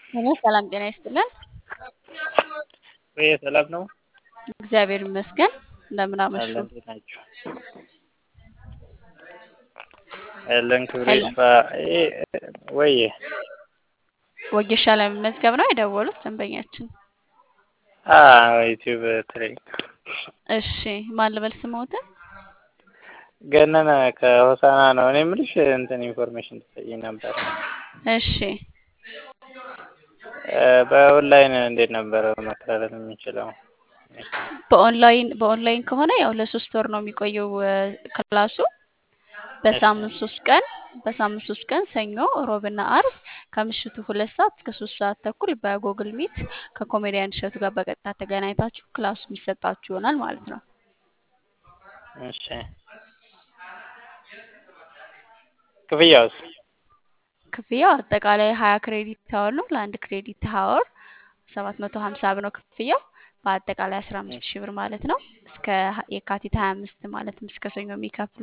ሄሎ ሰላም ጤና ይስጥልን። ወይ ሰላም ነው? እግዚአብሔር ይመስገን። እንደምን አመሹ? አለን እንዴት ናችሁ? ያለን ክብር ሄሎ ይስፋ። ወይ ወጌሻ ለመመዝገብ ነው የደወሉት ደንበኛችን። ዩቲዩብ ትሬኒንግ እሺ ማን ልበል ስሞትን? ገነነ ከሆሳና ነው። እኔ የምልሽ እንትን ኢንፎርሜሽን ትሰጪኝ ነበር። እሺ በኦንላይን እንዴት ነበረ መከታተል የምንችለው? በኦንላይን በኦንላይን ከሆነ ያው ለሶስት ወር ነው የሚቆየው እ፣ ክላሱ በሳምንት ሶስት ቀን በሳምንት ሶስት ቀን ሰኞ፣ ሮብና አርብ ከምሽቱ ሁለት ሰዓት እስከ ሶስት ሰዓት ተኩል በጎግል ሚት ከኮሜዲያን እሸቱ ጋር በቀጥታ ተገናኝታችሁ ክላሱ የሚሰጣችሁ ይሆናል ማለት ነው። እሺ ክፍያውስ? ክፍያው አጠቃላይ ሀያ ክሬዲት ሀወር ነው። ለአንድ ክሬዲት ሀወር ሰባት መቶ ሀምሳ ብር ነው ክፍያው። በአጠቃላይ አስራ አምስት ሺህ ብር ማለት ነው። እስከ የካቲት ሀያ አምስት ማለትም እስከ ሰኞ የሚከፍሉ